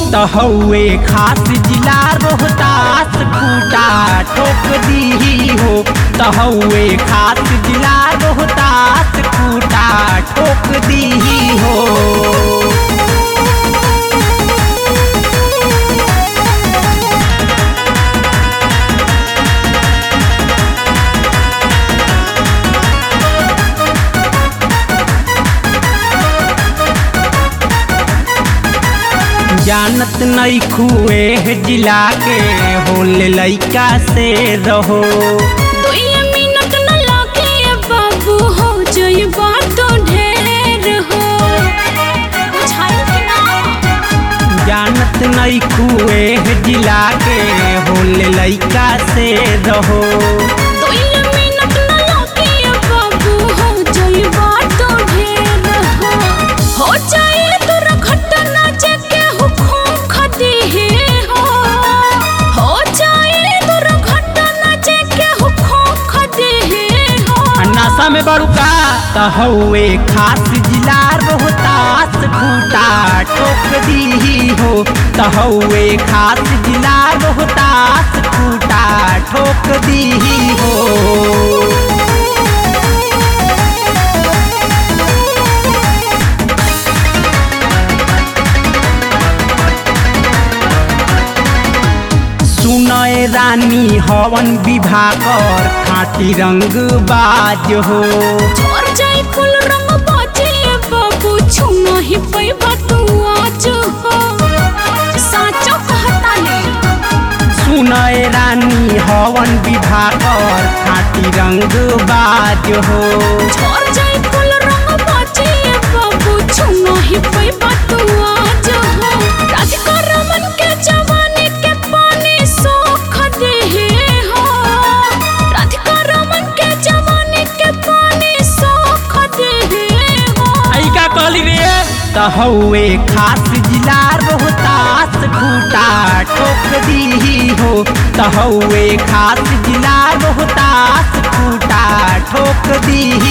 त हउए खास जिला रोहतास खूटा ठोक दी हो त हउए खास जिला रोहतास खूटा ठोक दी हो जानत नहीं खुए जिला के होले लइका से रहो दुइये मिनट न लागे बाबू हो जइबा तो ढेर हो बुझाइल कि ना जानत नहीं खुए जिला के होले लइका से रहो दुइये मिनट न लागे बाबू हो जइबा तो ढेर हो हो जाए दुर्घटना जेके हुकुम खदी हो हो जाए दुर्घटना जेके हुकुम खदी हो नशा में बड़ुका त हउए खास जिला रोहतास खूटा ठोक दी हो त हउए खास जिला रोहतास खूटा ठोक दी हो सुनय रानी हवन विभाकर खाटी रंग बाज हो और जाई फूल रंग बाजे बाबू छुना ही पैबा तू आज हो साचो कहता ने सुनय रानी हवन विभाकर खाटी रंग बाज हो और जाई फूल रंग बाजे बाबू छुना ही पैबा तू आज हो राधिका रमन के जवानी के पानी सोख दे हो राधिका रमन के जवानी के पानी सोख दे हो आई का कहली रे त हउए खास जिला रोहतास खूटा ठोक दी हो त हउए खास जिला रोहतास खूटा ठोक दी